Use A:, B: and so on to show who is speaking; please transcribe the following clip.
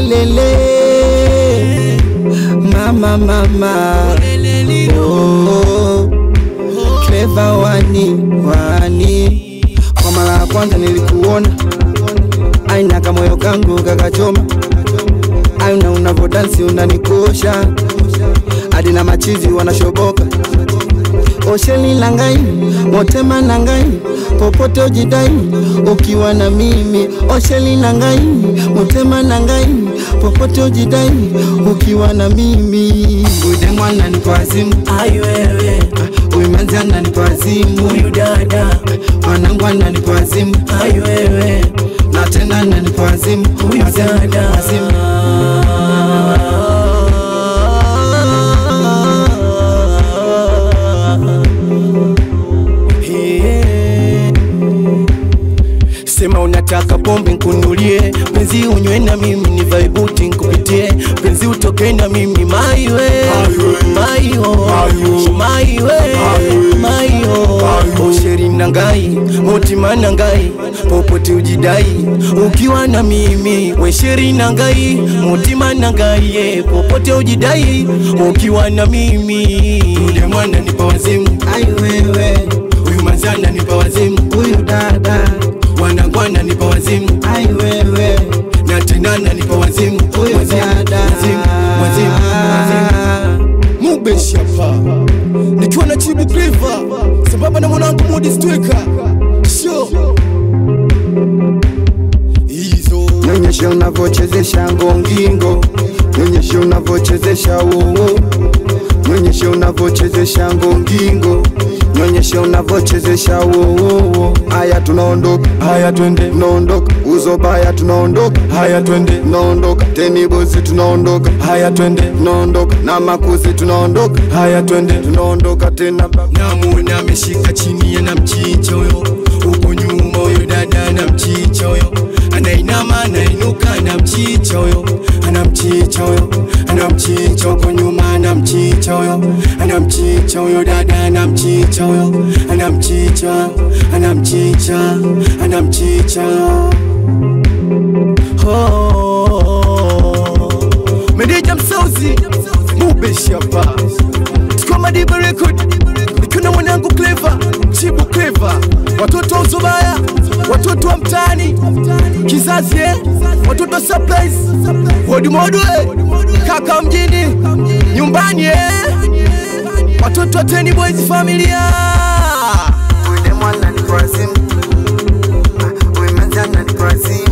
A: ulelele mama mama oh, clever wani wani kwa mara ya kwanza nilikuona aina kamoyo kangu kakachoma aina unavodansi unanikosha hadi na machizi wanashoboka osheli langai motema nangai popote ujidai ukiwa na mimi osheli langai motema nangai popote ujidai ukiwa na mimi ude mwana ni kwa simu
B: Ai wewe,
A: uyu manzi anani kwa simu
B: huyu dada,
A: mwanangu anani kwa simu
B: ai wewe,
A: na tena anani kwa simu
B: huyu
A: Kwa simu,
B: dada.
A: kwa simu.
B: Yeah. Sema unataka pombe nkunulie, penzi unywe na mimi ni vaibuti nkupitie, penzi utoke na mimi maiwe maiyo maiwe maiyo osheri nangai motima nangai popote ujidai ukiwa na mimi wesheri nangai motima nangai ye popote ujidai ukiwa na mimi ule mwana nipa wazimu
A: ai wewe
B: huyu mazana nipa wazimu
A: huyu dada
B: wanangwana nipa wazimu
A: ai wewe
B: na tenana nipa wazimu
A: huyu
B: wazimu
A: dada
B: wazimu wazimu wazimu Mubeshi hapa nikiwa na Chibu Cleaver sambamba na mwanangu Mudi Stweka sho hizo
A: nyonyeshe unavochezesha ngongingo nyonyeshe unavochezesha wowo nyonyeshe unavochezesha ngongingo nyonyeshe unavochezesha wowowo haya tunaondoka
B: haya twende
A: tunaondoka uzobaya tunaondoka
B: haya twende
A: tunaondoka tenibozi tunaondoka
B: haya twende
A: tunaondoka na makuzi tunaondoka
B: haya twende
A: tunaondoka tena baba.
B: namuona ameshika chini ana mchicha huyo huko nyuma huyo dada ana mchicha huyo anainama anainuka ana mchicha huyo ana mchicha huyo ana mchicha huko nyuma ana mchicha huyo ana mchicha huyo dada ana mchicha huyo ana mchicha ana mchicha ana mchicha oh. Meneja Msauzi Mubeshi hapa Tuko Madiba Record Nikiwa na mwanangu Clever Chibu Clever Watoto wa Uzubaya Watoto wa mtaani Kizazi eh Watoto wa Surprise Wodi modo eh Kaka mjini Nyumbani eh Watoto wa Ten Boys Familia
A: Ude mwana ni kwa simu. Ah, uwe manzana ni kwa simu.